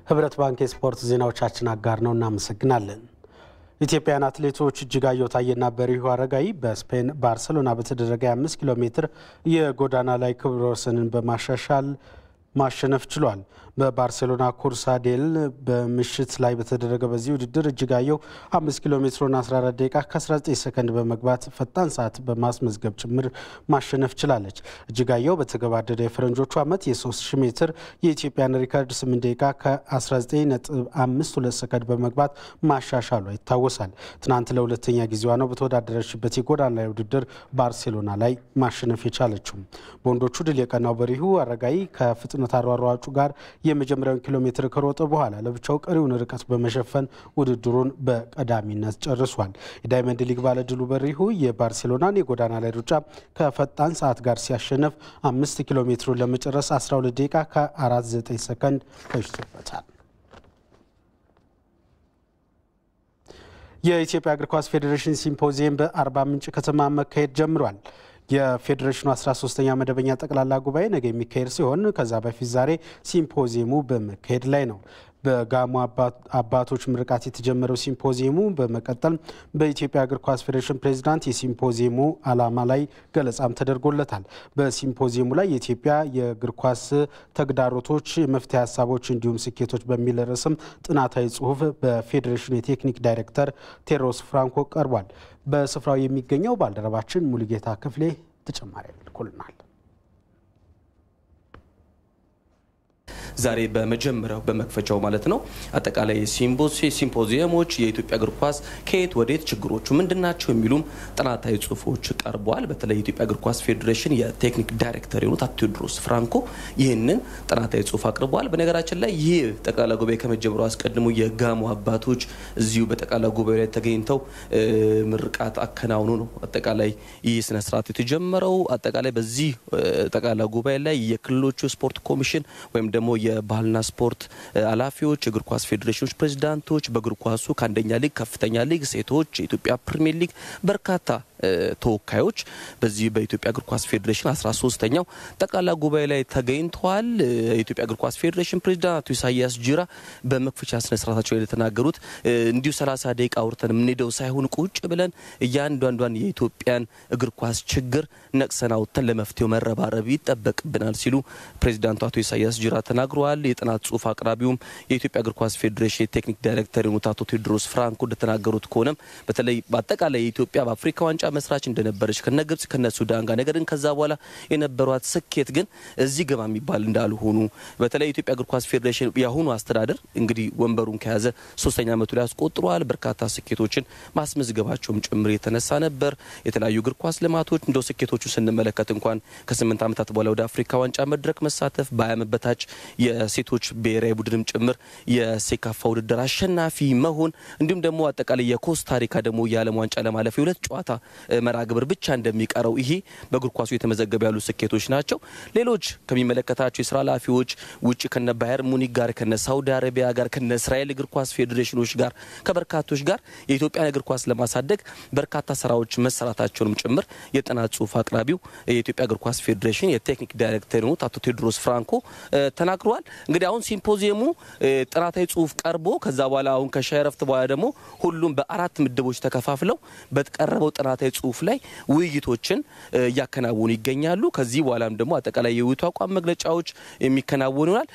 ህብረት ባንክ የስፖርት ዜናዎቻችን አጋር ነው። እናመሰግናለን። ኢትዮጵያውያን አትሌቶች እጅጋየሁ ታዬና በሪሁ አረጋይ በስፔን ባርሰሎና በተደረገ የአምስት ኪሎ ሜትር የጎዳና ላይ ክብረ ወሰንን በማሻሻል ማሸነፍ ችሏል። በባርሴሎና ኩርሳ ዴል በምሽት ላይ በተደረገ በዚህ ውድድር እጅጋየሁ 5 ኪሎ ሜትሩን 14 ደቂቃ ከ19 ሰከንድ በመግባት ፈጣን ሰዓት በማስመዝገብ ጭምር ማሸነፍ ችላለች። እጅጋየሁ በተገባደደ የፈረንጆቹ ዓመት የ3000 ሜትር የኢትዮጵያን ሪካርድ 8 ደቂቃ ከ19.52 ሰከንድ በመግባት ማሻሻሏ ይታወሳል። ትናንት ለሁለተኛ ጊዜዋ ነው በተወዳደረችበት የጎዳና ላይ ውድድር ባርሴሎና ላይ ማሸነፍ የቻለችው። በወንዶቹ ድል የቀናው በሪሁ አረጋይ ከፍጥነት አሯሯጩ ጋር የመጀመሪያውን ኪሎ ሜትር ከሮጠ በኋላ ለብቻው ቀሪውን ርቀት በመሸፈን ውድድሩን በቀዳሚነት ጨርሷል። የዳይመንድ ሊግ ባለድሉ በሪሁ የባርሴሎናን የጎዳና ላይ ሩጫ ከፈጣን ሰዓት ጋር ሲያሸንፍ አምስት ኪሎ ሜትሩን ለመጨረስ 12 ደቂቃ ከ49 ሰከንድ ፈጅቶበታል። የኢትዮጵያ እግር ኳስ ፌዴሬሽን ሲምፖዚየም በአርባ ምንጭ ከተማ መካሄድ ጀምሯል። የፌዴሬሽኑ 13ኛ መደበኛ ጠቅላላ ጉባኤ ነገ የሚካሄድ ሲሆን ከዛ በፊት ዛሬ ሲምፖዚየሙ በመካሄድ ላይ ነው። በጋሞ አባቶች ምርቃት የተጀመረው ሲምፖዚየሙ በመቀጠል በኢትዮጵያ እግር ኳስ ፌዴሬሽን ፕሬዚዳንት የሲምፖዚየሙ ዓላማ ላይ ገለጻም ተደርጎለታል። በሲምፖዚየሙ ላይ የኢትዮጵያ የእግር ኳስ ተግዳሮቶች፣ የመፍትሄ ሀሳቦች እንዲሁም ስኬቶች በሚል ርዕስም ጥናታዊ ጽሑፍ በፌዴሬሽኑ የቴክኒክ ዳይሬክተር ቴዎድሮስ ፍራንኮ ቀርቧል። በስፍራው የሚገኘው ባልደረባችን ሙሉጌታ ክፍሌ ተጨማሪ ልኮልናል። ዛሬ በመጀመሪያው በመክፈቻው ማለት ነው አጠቃላይ ሲምፖዚየሞች የኢትዮጵያ እግር ኳስ ከየት ወዴት ችግሮቹ ምንድናቸው የሚሉም ጥናታዊ ጽሁፎች ቀርበዋል። በተለይ የኢትዮጵያ እግር ኳስ ፌዴሬሽን የቴክኒክ ዳይሬክተር የሆኑት አቶ ቴዎድሮስ ፍራንኮ ይህንን ጥናታዊ ጽሁፍ አቅርበዋል። በነገራችን ላይ ይህ ጠቅላላ ጉባኤ ከመጀመሩ አስቀድሞ የጋሞ አባቶች እዚሁ በጠቅላላ ጉባኤ ላይ ተገኝተው ምርቃት አከናውኑ ነው አጠቃላይ ይህ ስነስርዓት የተጀመረው። አጠቃላይ በዚህ ጠቅላላ ጉባኤ ላይ የክልሎቹ ስፖርት ኮሚሽን ወይም ደግሞ የባህልና ስፖርት ኃላፊዎች፣ የእግር ኳስ ፌዴሬሽኖች ፕሬዚዳንቶች፣ በእግር ኳሱ ከአንደኛ ሊግ፣ ከፍተኛ ሊግ፣ ሴቶች፣ የኢትዮጵያ ፕሪሚየር ሊግ በርካታ ተወካዮች በዚህ በኢትዮጵያ እግር ኳስ ፌዴሬሽን 13ኛው ጠቅላላ ጉባኤ ላይ ተገኝተዋል። የኢትዮጵያ እግር ኳስ ፌዴሬሽን ፕሬዚዳንት አቶ ኢሳያስ ጂራ በመክፈቻ ስነ ስርዓታቸው ላይ የተናገሩት እንዲሁ 30 ደቂቃ አውርተን የምንሄደው ሳይሆን ቁጭ ብለን እያንዳንዷን የኢትዮጵያን እግር ኳስ ችግር ነቅሰን አውጥተን ለመፍትሄው መረባረብ ይጠበቅብናል ሲሉ ፕሬዚዳንቱ አቶ ኢሳያስ ጂራ ተናግረዋል። የጥናት ጽሁፍ አቅራቢውም የኢትዮጵያ እግር ኳስ ፌዴሬሽን የቴክኒክ ዳይሬክተር የሆኑት አቶ ቴዎድሮስ ፍራንኮ እንደተናገሩት ከሆነም በተለይ በአጠቃላይ የኢትዮጵያ በአፍሪካ ዋንጫ መስራች እንደነበረች ከነ ግብጽ ከነ ሱዳን ጋር ነገር ግን ከዛ በኋላ የነበሯት ስኬት ግን እዚህ ገባ የሚባል እንዳልሆኑ በተለይ የኢትዮጵያ እግር ኳስ ፌዴሬሽን የአሁኑ አስተዳደር እንግዲህ ወንበሩን ከያዘ ሶስተኛ ዓመቱ ላይ አስቆጥረዋል። በርካታ ስኬቶችን ማስመዝገባቸውም ጭምር የተነሳ ነበር። የተለያዩ እግር ኳስ ልማቶች እንደው ስኬቶቹ ስንመለከት እንኳን ከስምንት ዓመታት በኋላ ወደ አፍሪካ ዋንጫ መድረክ መሳተፍ በዓመት በታች የሴቶች ብሔራዊ ቡድንም ጭምር የሴካፋ ውድድር አሸናፊ መሆን እንዲሁም ደግሞ አጠቃላይ የኮስታሪካ ደግሞ የዓለም ዋንጫ ለማለፍ የሁለት ጨዋታ መርሃ ግብር ብቻ እንደሚቀረው ይሄ በእግር ኳሱ የተመዘገቡ ያሉ ስኬቶች ናቸው። ሌሎች ከሚመለከታቸው የስራ ኃላፊዎች ውጭ ከነ ባየር ሙኒክ ጋር ከነ ሳውዲ አረቢያ ጋር ከነ እስራኤል እግር ኳስ ፌዴሬሽኖች ጋር ከበርካቶች ጋር የኢትዮጵያን እግር ኳስ ለማሳደግ በርካታ ስራዎች መሰራታቸውንም ጭምር የጥናት ጽሁፍ አቅራቢው የኢትዮጵያ እግር ኳስ ፌዴሬሽን የቴክኒክ ዳይሬክተር የሆኑት አቶ ቴዎድሮስ ፍራንኮ ተናግረዋል። እንግዲህ አሁን ሲምፖዚየሙ ጥናታዊ ጽሁፍ ቀርቦ ከዛ በኋላ አሁን ከሻይ ረፍት በኋላ ደግሞ ሁሉም በአራት ምድቦች ተከፋፍለው በቀረበው ጥናታዊ ጽሁፍ ላይ ውይይቶችን እያከናወኑ ይገኛሉ። ከዚህ በኋላም ደግሞ አጠቃላይ የውይይቱ አቋም መግለጫዎች የሚከናወኑ ይሆናል።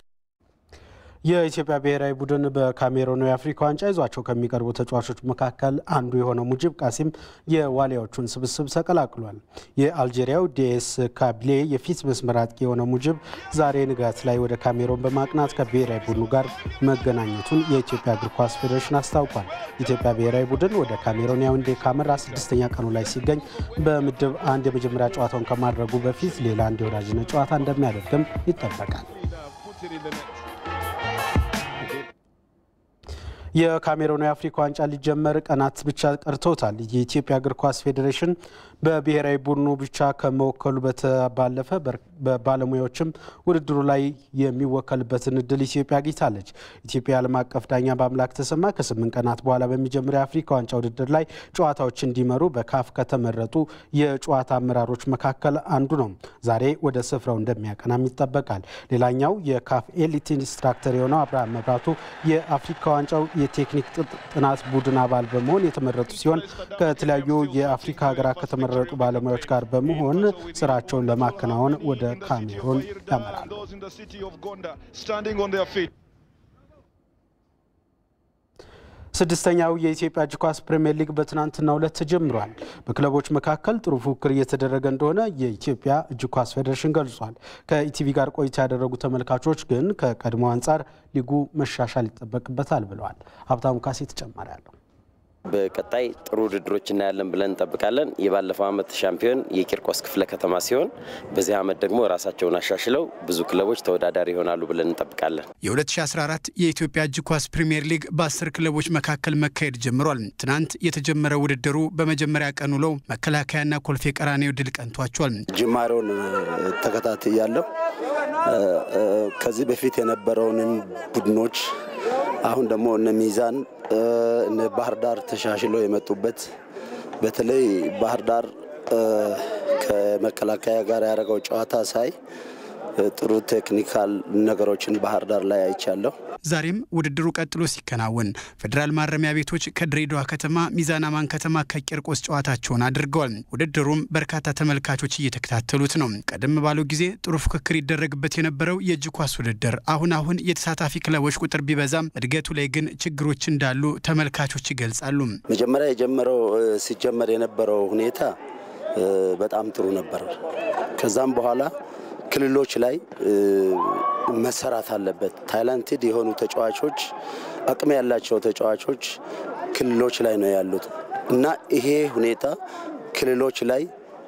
የኢትዮጵያ ብሔራዊ ቡድን በካሜሮኑ የአፍሪካ ዋንጫ ይዟቸው ከሚቀርቡ ተጫዋቾች መካከል አንዱ የሆነው ሙጂብ ቃሲም የዋሊያዎቹን ስብስብ ተቀላቅሏል። የአልጄሪያው ዲኤስ ካቢሌ የፊት መስመር አጥቂ የሆነው ሙጂብ ዛሬ ንጋት ላይ ወደ ካሜሮን በማቅናት ከብሔራዊ ቡድኑ ጋር መገናኘቱን የኢትዮጵያ እግር ኳስ ፌዴሬሽን አስታውቋል። ኢትዮጵያ ብሔራዊ ቡድን ወደ ካሜሮን ያውንዴ ካመራ ስድስተኛ ቀኑ ላይ ሲገኝ በምድብ አንድ የመጀመሪያ ጨዋታውን ከማድረጉ በፊት ሌላ አንድ የወዳጅነት ጨዋታ እንደሚያደርግም ይጠበቃል። የካሜሮን የአፍሪካ ዋንጫ ሊጀመር ቀናት ብቻ ቀርተውታል። የኢትዮጵያ እግር ኳስ ፌዴሬሽን በብሔራዊ ቡድኑ ብቻ ከመወከሉ ባለፈ በባለሙያዎችም ውድድሩ ላይ የሚወከልበትን እድል ኢትዮጵያ አግኝታለች። ኢትዮጵያ ዓለም አቀፍ ዳኛ በአምላክ ተሰማ ከስምንት ቀናት በኋላ በሚጀምረው የአፍሪካ ዋንጫ ውድድር ላይ ጨዋታዎች እንዲመሩ በካፍ ከተመረጡ የጨዋታ አመራሮች መካከል አንዱ ነው። ዛሬ ወደ ስፍራው እንደሚያቀናም ይጠበቃል። ሌላኛው የካፍ ኤሊት ኢንስትራክተር የሆነው አብርሃም መብራቱ የአፍሪካ ዋንጫው የቴክኒክ ጥናት ቡድን አባል በመሆን የተመረጡ ሲሆን ከተለያዩ የአፍሪካ ሀገራት ከተመረጡ ባለሙያዎች ጋር በመሆን ስራቸውን ለማከናወን ወደ ካሜሮን ያመራሉ። ስድስተኛው የኢትዮጵያ እጅ ኳስ ፕሪምየር ሊግ በትናንትናው ዕለት ተጀምሯል። በክለቦች መካከል ጥሩ ፉክክር እየተደረገ እንደሆነ የኢትዮጵያ እጅ ኳስ ፌዴሬሽን ገልጿል። ከኢቲቪ ጋር ቆይታ ያደረጉ ተመልካቾች ግን ከቀድሞ አንጻር ሊጉ መሻሻል ይጠበቅበታል ብለዋል። ሀብታሙ ካሴ ተጨማሪ አለው። በቀጣይ ጥሩ ውድድሮች እናያለን ብለን እንጠብቃለን። የባለፈው ዓመት ሻምፒዮን የቂርቆስ ክፍለ ከተማ ሲሆን በዚህ ዓመት ደግሞ ራሳቸውን አሻሽለው ብዙ ክለቦች ተወዳዳሪ ይሆናሉ ብለን እንጠብቃለን። የ2014 የኢትዮጵያ እጅ ኳስ ፕሪምየር ሊግ በአስር ክለቦች መካከል መካሄድ ጀምሯል። ትናንት የተጀመረው ውድድሩ በመጀመሪያ ቀን ውለው መከላከያና ኮልፌ ቀራኔው ድል ቀንቷቸዋል። ጅማሬውን ተከታትያለሁ። ከዚህ በፊት የነበረውንም ቡድኖች አሁን ደግሞ እነ ሚዛን እነ ባህር ዳር ተሻሽለው የመጡበት በተለይ ባህር ዳር ከመከላከያ ጋር ያደረገው ጨዋታ ሳይ ጥሩ ቴክኒካል ነገሮችን ባህር ዳር ላይ አይቻለሁ። ዛሬም ውድድሩ ቀጥሎ ሲከናወን ፌዴራል ማረሚያ ቤቶች ከድሬዳዋ ከተማ፣ ሚዛን አማን ከተማ ከቂርቆስ ጨዋታቸውን አድርገዋል። ውድድሩም በርካታ ተመልካቾች እየተከታተሉት ነው። ቀደም ባለው ጊዜ ጥሩ ፉክክር ይደረግበት የነበረው የእጅ ኳስ ውድድር አሁን አሁን የተሳታፊ ክለቦች ቁጥር ቢበዛም እድገቱ ላይ ግን ችግሮች እንዳሉ ተመልካቾች ይገልጻሉ። መጀመሪያ የጀመረው ሲጀመር የነበረው ሁኔታ በጣም ጥሩ ነበር። ከዛም በኋላ ክልሎች ላይ መሰራት አለበት። ታይላንትድ የሆኑ ተጫዋቾች፣ አቅም ያላቸው ተጫዋቾች ክልሎች ላይ ነው ያሉት እና ይሄ ሁኔታ ክልሎች ላይ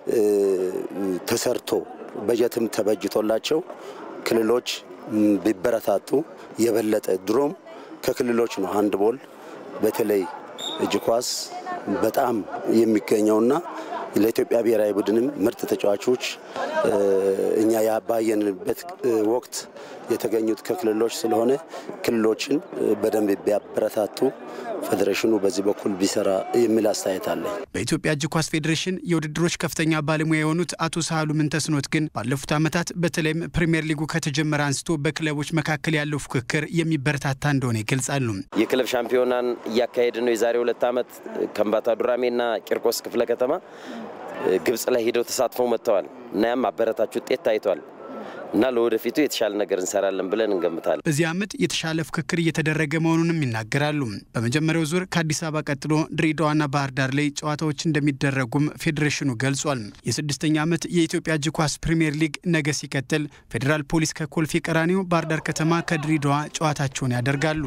ተሰርቶ በጀትም ተበጅቶላቸው ክልሎች ቢበረታቱ የበለጠ ድሮም ከክልሎች ነው ሃንድ ቦል በተለይ እጅ ኳስ በጣም የሚገኘውና ለኢትዮጵያ ብሔራዊ ቡድንም ምርጥ ተጫዋቾች እኛ ባየንበት ወቅት የተገኙት ከክልሎች ስለሆነ ክልሎችን በደንብ ቢያበረታቱ ፌዴሬሽኑ በዚህ በኩል ቢሰራ የሚል አስተያየት አለ። በኢትዮጵያ እጅ ኳስ ፌዴሬሽን የውድድሮች ከፍተኛ ባለሙያ የሆኑት አቶ ሳህሉ ምንተስኖት ግን ባለፉት ዓመታት በተለይም ፕሪምየር ሊጉ ከተጀመረ አንስቶ በክለቦች መካከል ያለው ፉክክር የሚበረታታ እንደሆነ ይገልጻሉ። የክለብ ሻምፒዮናን እያካሄድን ነው። የዛሬ ሁለት ዓመት ከምባታ ዱራሜና ቂርቆስ ክፍለ ከተማ ግብጽ ላይ ሄደው ተሳትፈው መጥተዋል እና ያም አበረታች ውጤት ታይቷል እና ለወደፊቱ የተሻለ ነገር እንሰራለን ብለን እንገምታለን። በዚህ ዓመት የተሻለ ፍክክር እየተደረገ መሆኑንም ይናገራሉ። በመጀመሪያው ዙር ከአዲስ አበባ ቀጥሎ ድሬዳዋና ባህር ዳር ላይ ጨዋታዎች እንደሚደረጉም ፌዴሬሽኑ ገልጿል። የስድስተኛ ዓመት የኢትዮጵያ እጅ ኳስ ፕሪምየር ሊግ ነገ ሲቀጥል ፌዴራል ፖሊስ ከኮልፌ ቀራኒዮ፣ ባህር ዳር ከተማ ከድሬዳዋ ጨዋታቸውን ያደርጋሉ።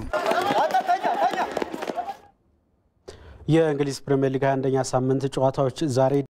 የእንግሊዝ ፕሪምየር ሊግ 21ኛ ሳምንት ጨዋታዎች ዛሬ